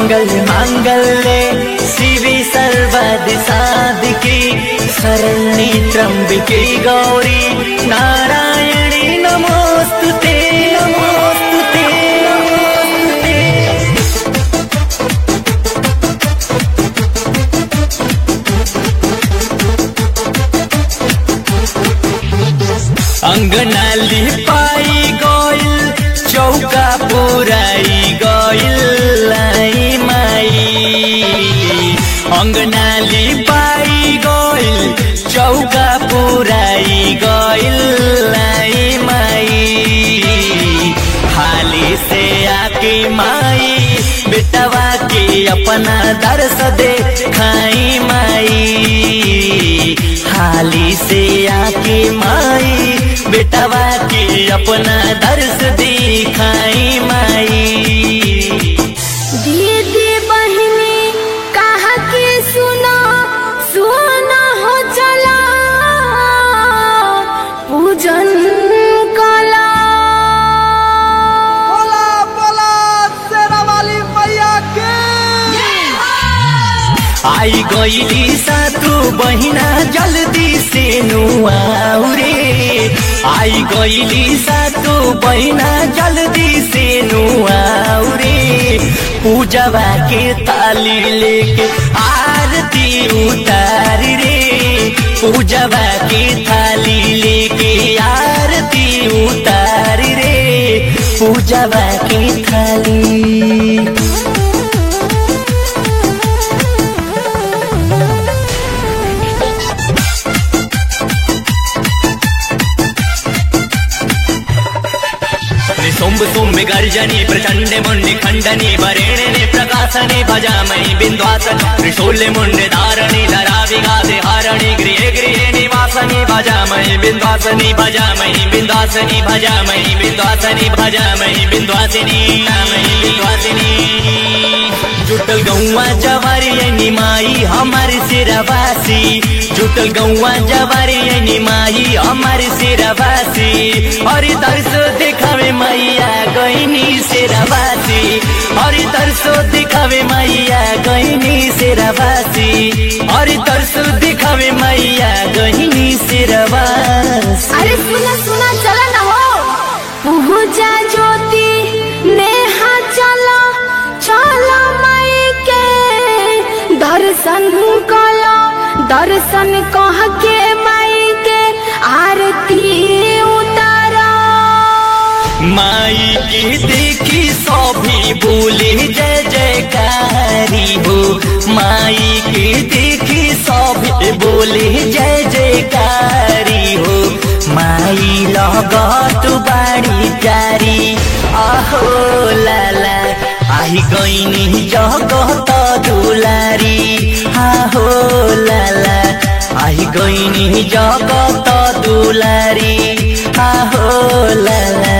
मंगल मांगल्ये शिवी सर्वद साधिके शरण्ये त्र्यंबिके गौरी नारायणी नमोस्तुते नमोस्तुते नमोस्तुते अंगनाली पाई गइल चौका पुराई गइल लाई माई अंगनाली पाई गइल चौका पुराई गइल लाई माई हाली से आके माई बेटवा के अपना दर्श दे खाई माई हाली से आके माई बेटवा के अपना दर्श दिखाई माई दीदी बहिनी कहा के सुना सुना हो चला पूजन कला बोला बोला शेरा वाली मैया के आई गईली सातु बहिना जल्दी से नुआऊ रे आई गईली सातु बहिना जल्दी से नुआऊ रे पूजवा के ताली लेके आरती उतार रे पूजवा के थाली लेके आरती उतार रे पूजवा के थाली सोम्ब सोम्ब गर्जनी प्रचण्डे मुण्डि खण्डनि वरेणे प्रकाशने भजामहि बिन्द्वासन त्रिशूले मुण्डे धारणि धरा विघाते हारणि गृहे गृहे निवासनि भजामहि बिन्द्वासनि भजामहि बिन्द्वासनि भजामहि बिन्द्वासनि भजामहि बिन्द्वासिनि नामहि बिन्द्वासिनि जुटल गौवा जवारी निमाई हमार सिरवासी जुटल गौवा जवारी निमाई हमार सिरवासी हरि दर्शो देखावे मैया गईनी सिरवासी हरि दर्शो देखावे मैया गईनी सिरवासी हरि दर्शो देखावे मैया गईनी सिरवासी अरे सुना सुना चला ना हो पूजा ज्योति नेहा चला चला माई के दर्शन कला दर्शन कह के माई के आरती उतारा माई के देखी सभी बोले जय जयकारी हो माई के देखी सभी बोले जय जयकारी हो माई लगत बाड़ी प्यारी आहो लाला आही गईनी जगत दुलारी आहो लाला आही गईनी जगत दुलारी आहो लाला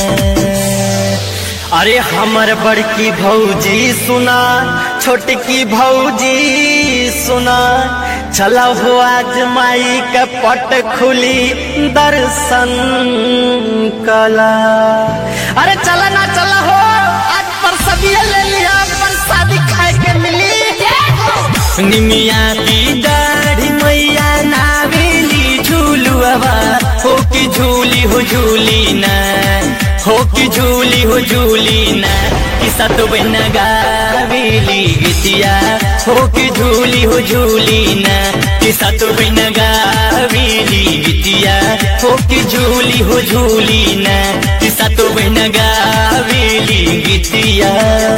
अरे हमर बड़की भौजी सुना छोटकी भौजी सुना चला हो आज माई के पट खुली दर्शन कला अरे चला ना चला हो आज परसबिया ले लिया प्रसादी खाए के मिली निमिया की दाढ़ी मैया नावेली झूलुआ हो की झूली हो झूली ना हो की झूली हो झूली ना कि सत बन गावेली गीतिया हो की झूली हो झूली ना कि सत बन गावेली गीतिया हो की झूली हो झूली ना कि सत बन गावेली गीतिया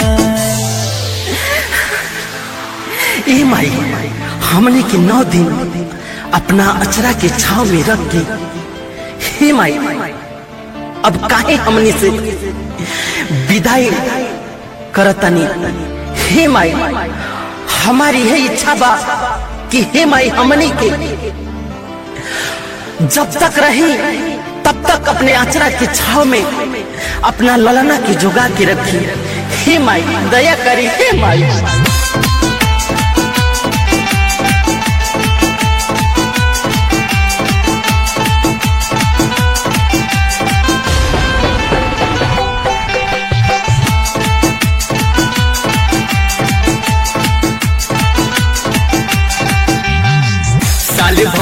ए माई हमने के नौ दिन अपना अचरा के छाव में रख के हे माई अब काहे हमने से विदाई करतनी हे माई हमारी है इच्छा बा कि हे माई हमने के जब तक रही तब तक अपने आचरा के छाव में अपना ललना के जुगा के रखी हे माई दया करी हे माई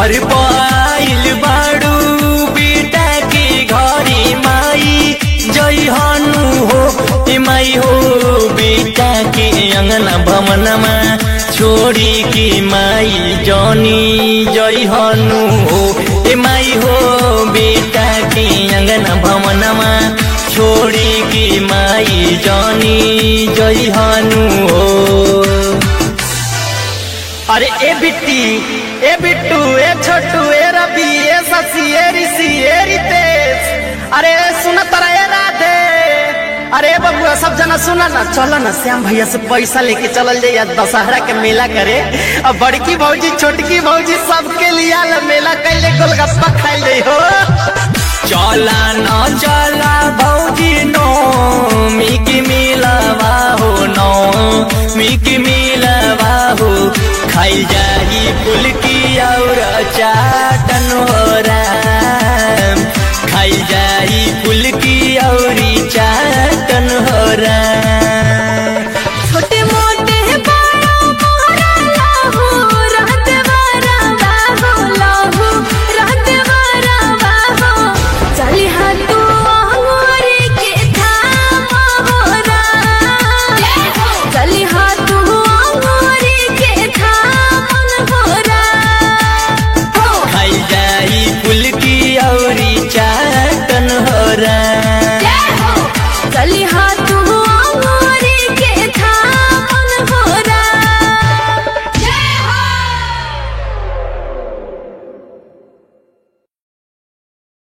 घर पाइल बाड़ू बेटा के घरे माई जय हनु हो ए माई हो बेटा के अंगना भवनमा छोड़ी के माई जनी जय हनु हो ए माई हो बेटा के अंगना भवनमा छोड़ी के माई जनी जय हनु हो अरे ए बिट्टी ए बिट्टू ए छोटू ए रवि ए शशि ए ऋषि ए रितेश अरे सुन तरा ए राधे अरे बबुआ सब जना सुना ना चलो ना श्याम भैया से पैसा लेके चलल जाइए दशहरा के मेला करे अब बड़की भौजी छोटकी भौजी सबके लिए ला मेला कैले गोलगप्पा खाइल जाइ हो चला न चला भौजी नो मिकी मिलवा हो नो मिकी मिलवा हो खाई जाही फुलकी और चाटन हो राम खाई जाही फुलकी और चाटन हो राम